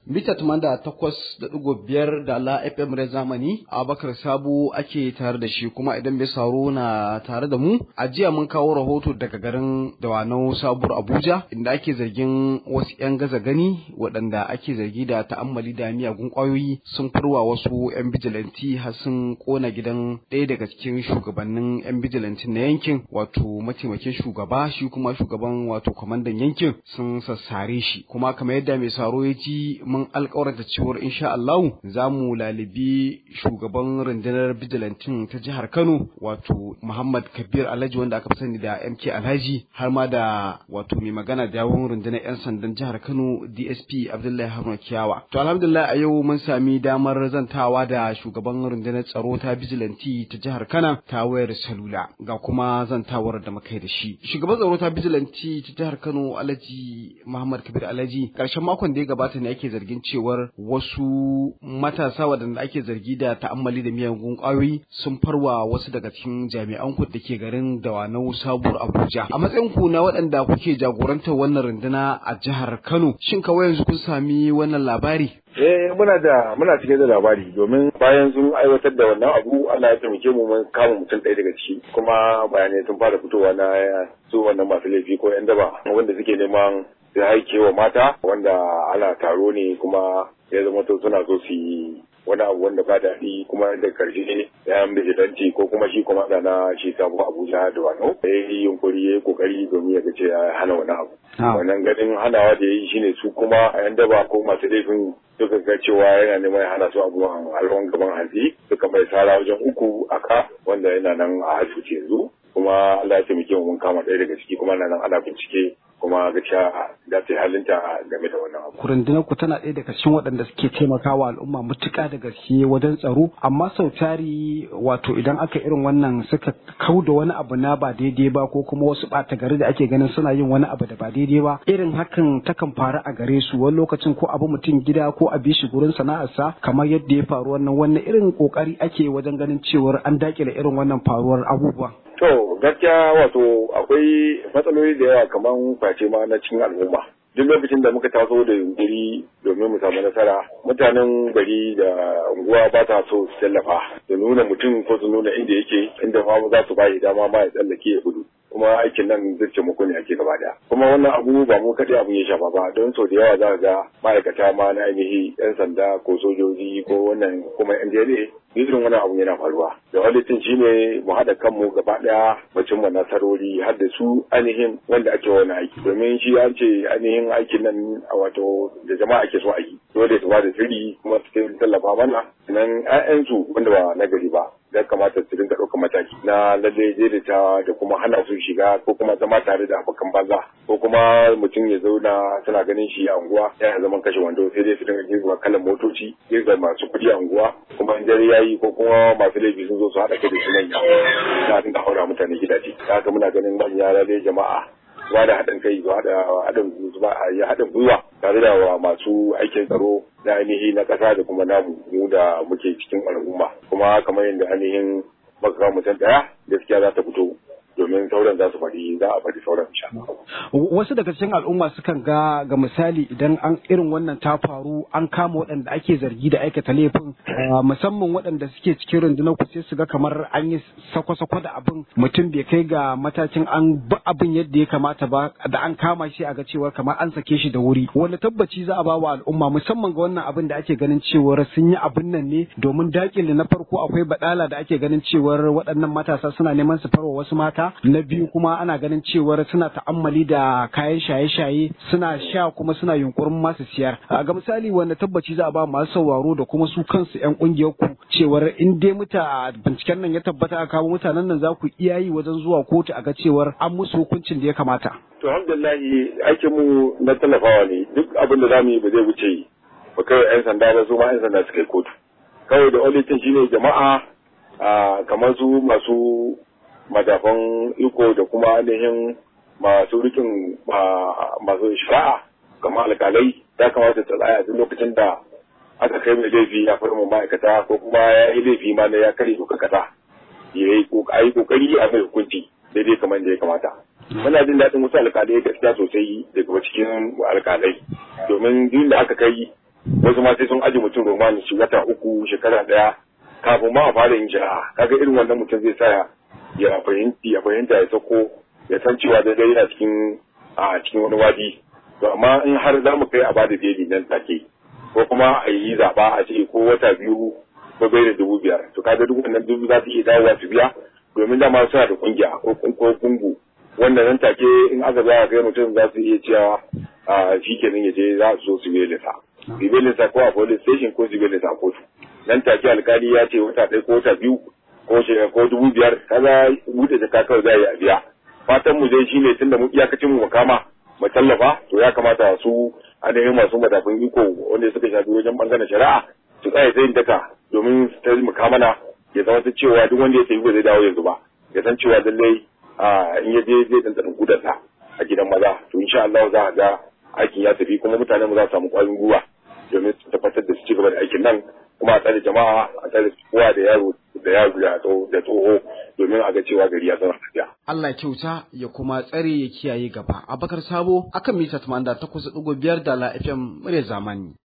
Mita da takwas da ɗigo biyar da la FM Red Zamani Abakar Sabo ake tare da shi kuma idan bai saro na tare da mu a jiya mun kawo rahoto daga garin Dawanau Sabuwar Abuja inda ake zargin wasu 'yan gaza gani waɗanda ake zargi da ta'ammali da miyagun ƙwayoyi sun furwa wasu 'yan bijilanti har sun ƙona gidan ɗaya daga cikin shugabannin 'yan bijilantin na yankin wato mataimakin shugaba shi kuma shugaban wato kwamandan yankin sun sassare shi kuma kamar yadda mai saro ya ji mun alkawarta cewar insha Allah za mu lalibi shugaban rundunar bijilantin ta jihar Kano wato Muhammad Kabir Alhaji wanda aka fi sani da MK Alhaji har ma da wato mai magana da yawon rundunar 'yan sandan jihar Kano DSP Abdullahi Haruna Kiyawa. To alhamdulillah a yau mun sami damar zantawa da shugaban rundunar tsaro ta bijilanti ta jihar Kano ta wayar salula ga kuma zantawar da muka yi da shi. Shugaban tsaro ta bijilanti ta jihar Kano Alhaji Muhammad Kabir Alhaji karshen makon da ya gabata ne ake zargin cewar wasu matasa waɗanda ake zargi da ta'ammali da miyagun ƙwayoyi sun farwa wasu daga cikin jami'an ku da ke garin Dawanau Sabuwar Abuja. A matsayin ku na waɗanda kuke jagorantar wannan runduna a jihar Kano, shin kawai yanzu kun sami wannan labari? Eh muna da muna cike da labari domin bayan sun aiwatar da wannan abu Allah ya taimake mu mun kama mutum ɗaya daga ciki kuma bayanai sun fara fitowa na su wannan masu laifi ko yan daba wanda suke neman su haike wa mata wanda ana taro ne kuma ya zama to suna so su yi wani abu wanda ba daɗi kuma da karshe ne yan bijilanti ko kuma shi kuma na shi sabon abuja da wano ya yi yunkuri ya yi kokari domin ya gace ya hana wani abu wannan ganin hanawa da ya yi shine su kuma a yan daba ko masu laifin suka ga cewa yana neman ya hana su abubuwan alwan gaban hanzi suka mai sara wajen uku a ka wanda yana nan a asibiti yanzu kuma Allah ya taimake mu mun kama ɗaya daga ciki kuma na nan ana bincike kuma gaskiya za ta yi halinta game da wannan abu. Rundunar ku tana ɗaya daga cikin waɗanda suke taimakawa al'umma mutuƙa da gaske wajen tsaro amma sau tari wato idan aka irin wannan suka kau da wani abu na ba daidai ba ko kuma wasu ɓata gari da ake ganin suna yin wani abu da ba daidai ba irin hakan takan faru a gare su wani lokacin ko abu mutum gida ko a bishi gurin sana'arsa kamar yadda ya faru wannan wannan irin kokari ake wajen ganin cewar an dakile irin wannan faruwar abubuwa. To gaskiya wato akwai matsaloli da yawa kamar face ma na cikin al'umma. Duk lokacin da muka taso da yunkuri domin mu samu nasara, mutanen gari da unguwa ba ta so su tallafa da nuna mutum ko su nuna inda yake inda ma za su bayi dama ma ya tsallake ya gudu. kuma aikin nan zai taimako ne ake gaba daya kuma wannan abu ba mu kaɗai abun ya shafa ba don sau da yawa za ga ma'aikata ma na ainihi yan sanda ko sojoji ko wannan kuma yan jere irin wannan abu yana faruwa da walitin shi ne mu haɗa kanmu gaba daya mu cimma nasarori har da su ainihin wanda ake wani aiki domin shi an ce ainihin aikin nan wato da jama'a ake so aiki dole su ba da sirri kuma su tallafa mana nan 'ya'yansu wanda ba na gari ba ya kamata su dinga ɗaukar mataki na lalle daidaitawa da kuma hana su shiga ko kuma zama tare da abokan banza ko kuma mutum ya zauna suna ganin shi a unguwa yana zaman kashe wando sai dai su dinga girma kalan motoci girma masu kuɗi a unguwa kuma in dare yayi ko kuma masu laifi sun zo su haɗa kai da su manya na dinga haura mutane gidaje haka muna ganin manya lalle jama'a ba da haɗin kai ba da haɗin haɗin gwiwa tare da masu aikin tsaro na ainihi na ƙasa da kuma namu mu da muke cikin al'umma kuma kamar yadda ainihin maka mutum ɗaya gaskiya za ta fito domin sauran za su faɗi za a faɗi sauran insha Wasu daga cikin al'umma sukan ga ga misali idan an irin wannan ta faru an kama waɗanda ake zargi da aikata laifin musamman waɗanda suke cikin rundunar ku sai su ga kamar an yi sako-sako da abin mutum bai kai ga matakin an bi abin yadda ya kamata ba da an kama shi a ga cewar kamar an sake shi da wuri wanda tabbaci za a ba wa al'umma musamman ga wannan abin da ake ganin cewar sun yi abin nan ne domin dakile na farko akwai badala da ake ganin cewar waɗannan matasa suna neman su farwa wasu mata na biyu kuma ana ganin cewar suna ta'ammali da kayan shaye-shaye suna sha kuma suna yunkurin masu siyar ga misali wanda tabbaci za a ba masu sauraro da kuma su kansu yan kungiyar ku cewar in dai muta binciken nan ya tabbata a kawo mutanen nan za ku iya yi wajen zuwa kotu a ga cewar an musu hukuncin da ya kamata to alhamdulillah aikin mu na tallafawa ne duk abin da zamu yi ba zai wuce ba kai yan sanda ba su ma yan sanda su kai kotu kawai da olitin shine jama'a kamar su masu madafan iko da kuma ainihin masu rikin masu shari'a kamar alkalai ya kamata ta tsaya duk lokacin da aka kai mai laifi ya farma ma'aikata ko kuma ya yi laifi ma na ya kare doka kasa ya yi kokari a mai hukunci daidai kamar da ya kamata muna jin daɗin wasu alkalai gaskiya sosai daga cikin alkalai domin duk da aka kai wasu ma sai sun aji mutum roman shi wata uku shekara daya kafin ma a fara yin shari'a kaga irin wannan mutum zai sa ya fahimci ya fahimta ya sako ya san cewa daidai yana cikin a cikin wani wadi to amma in har za mu kai a bada beli nan take ko kuma a yi zaɓa a ce ko wata biyu ko bai da dubu biyar to kaga duk wannan dubu za su iya dawowa su biya domin dama suna da kungiya ko kungu wanda nan take in aka za a kai mutum za su iya cewa a shi kenan ya je za su zo su bele sa su bele sa ko a police station ko su bele sa kotu nan take alkali ya ce wata ɗaya ko wata biyu ko ko dubu biyar kaga buɗe jaka kawai za a yi a biya fatan mu dai shine tunda mu iyakacin mu kama mu tallafa to ya kamata su ainihin masu madafin iko wanda suka shafi wajen bangaren shari'a su tsaya tsayin daka domin su taimaka mana ya zama ta cewa duk wanda ya sayi ba zai dawo yanzu ba ya san cewa lallai in ya je zai ɗanɗana gudarsa a gidan maza to insha Allah za a ga aikin ya tafi kuma mutane mu za su samu ƙwarin gwiwa domin su tabbatar da su ci gaba da aikin nan kuma a tsare jama'a a tsare kowa da yaro da yaro da tsoho domin a ga cewa gari ya zama lafiya. Allah kyauta ya kuma tsare ya kiyaye gaba. Abakar Sabo akan mita 88.5 da la FM murya zamani.